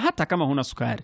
hata kama huna sukari.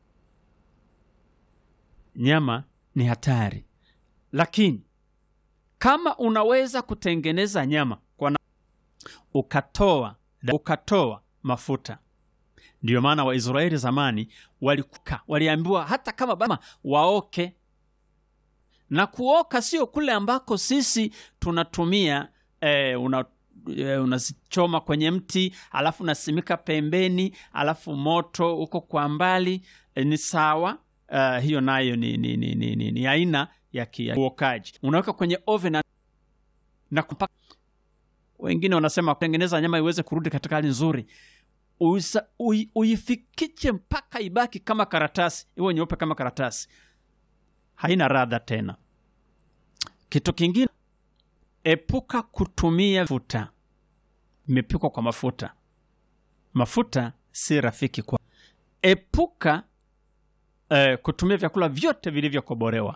Nyama ni hatari, lakini kama unaweza kutengeneza nyama kwa na... ukatoa ukatoa mafuta. Ndiyo maana Waisraeli zamani walikuka waliambiwa hata kama bama waoke, na kuoka sio kule ambako sisi tunatumia eh, una eh, unazichoma kwenye mti alafu unasimika pembeni alafu moto uko kwa mbali eh, ni sawa. Uh, hiyo nayo ni, ni, ni, ni, ni, ni aina ya kuokaji. Unaweka kwenye oven na, na kupaka. Wengine wanasema kutengeneza nyama iweze kurudi katika hali nzuri, Uisa, ui, uifikiche mpaka ibaki kama karatasi, iwe nyeupe kama karatasi, haina radha tena. Kitu kingine, epuka kutumia mafuta imepikwa kwa mafuta. Mafuta si rafiki kwa, epuka eh, kutumia vyakula vyote vilivyokobolewa.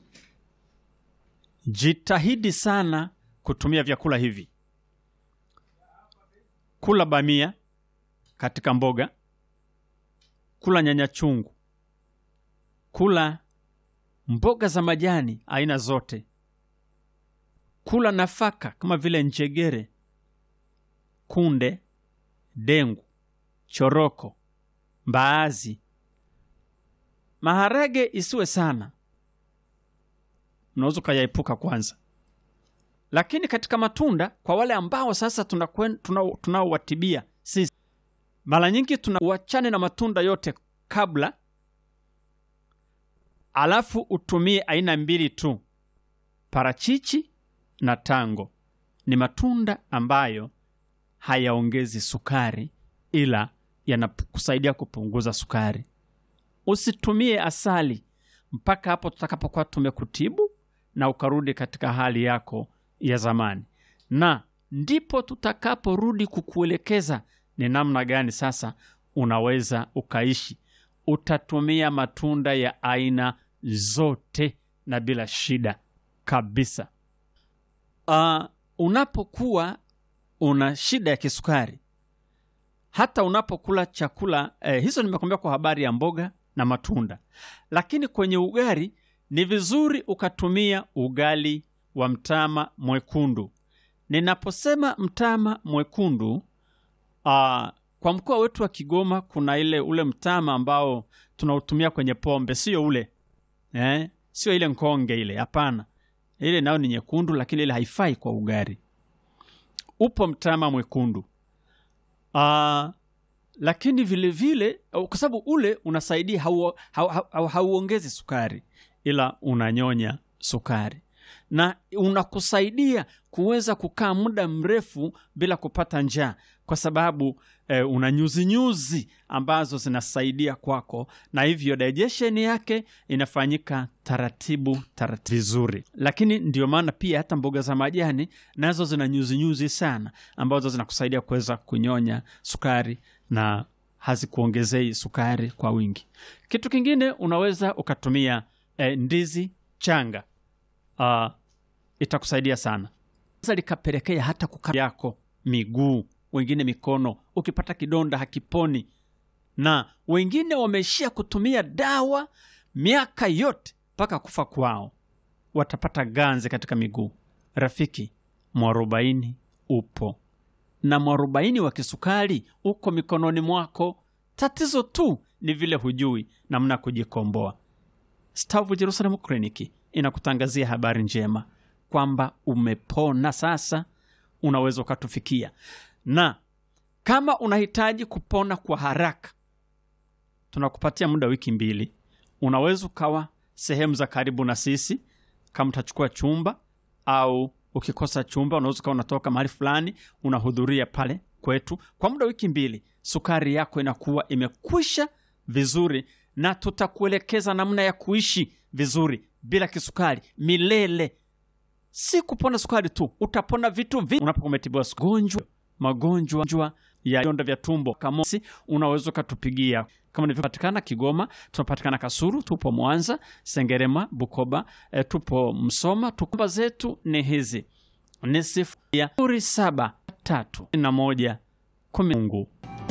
Jitahidi sana kutumia vyakula hivi. Kula bamia katika mboga, kula nyanya chungu, kula mboga za majani aina zote, kula nafaka kama vile njegere, kunde, dengu, choroko, mbaazi, maharage isiwe sana, unaweza ukayaepuka kwanza. Lakini katika matunda, kwa wale ambao sasa tunaowatibia tuna sisi, mara nyingi tunauachane na matunda yote kabla, alafu utumie aina mbili tu, parachichi na tango. Ni matunda ambayo hayaongezi sukari, ila yanakusaidia kupunguza sukari. Usitumie asali mpaka hapo tutakapokuwa tumekutibu na ukarudi katika hali yako ya zamani, na ndipo tutakaporudi kukuelekeza ni namna gani sasa unaweza ukaishi. Utatumia matunda ya aina zote na bila shida kabisa. Uh, unapokuwa una shida ya kisukari, hata unapokula chakula eh, hizo nimekwambia kwa habari ya mboga na matunda, lakini kwenye ugali ni vizuri ukatumia ugali wa mtama mwekundu. Ninaposema mtama mwekundu, uh, kwa mkoa wetu wa Kigoma kuna ile ule mtama ambao tunautumia kwenye pombe, sio ule eh? Sio ile nkonge ile, hapana. Ile nayo ni nyekundu, lakini ile haifai kwa ugali. Upo mtama mwekundu uh, lakini vile vile kwa sababu ule unasaidia, hauongezi sukari, ila unanyonya sukari na unakusaidia kuweza kukaa muda mrefu bila kupata njaa, kwa sababu eh, una nyuzinyuzi ambazo zinasaidia kwako, na hivyo digestion yake inafanyika taratibu taratibu vizuri. Lakini ndio maana pia hata mboga za majani nazo zina nyuzinyuzi sana, ambazo zinakusaidia kuweza kunyonya sukari na hazikuongezei sukari kwa wingi. Kitu kingine unaweza ukatumia eh, ndizi changa. Uh, itakusaidia sana sasa, likapelekea hata kuka yako miguu, wengine mikono, ukipata kidonda hakiponi, na wengine wameishia kutumia dawa miaka yote mpaka kufa kwao, watapata ganzi katika miguu. Rafiki, mwarobaini upo na mwarobaini wa kisukari uko mikononi mwako. Tatizo tu ni vile hujui namna kujikomboa. Stavu Jerusalem Kliniki inakutangazia habari njema kwamba umepona sasa, unaweza ukatufikia. Na kama unahitaji kupona kwa haraka, tunakupatia muda wiki mbili. Unaweza ukawa sehemu za karibu na sisi, kama utachukua chumba au ukikosa chumba, unaweza ukawa unatoka mahali fulani unahudhuria pale kwetu kwa muda wiki mbili. Sukari yako inakuwa imekwisha vizuri, na tutakuelekeza namna ya kuishi vizuri bila kisukari milele. Si kupona sukari tu, utapona vitu vingi unapokumetibiwa gonjwa magonjwa ya vidonda vya tumbo kamosi. Unaweza ukatupigia kama nilivyopatikana Kigoma, tunapatikana Kasuru, tupo Mwanza, Sengerema, Bukoba, e, tupo Msoma. Tukumba zetu ni hizi ni sifuri saba tatu na moja kumi. Mungu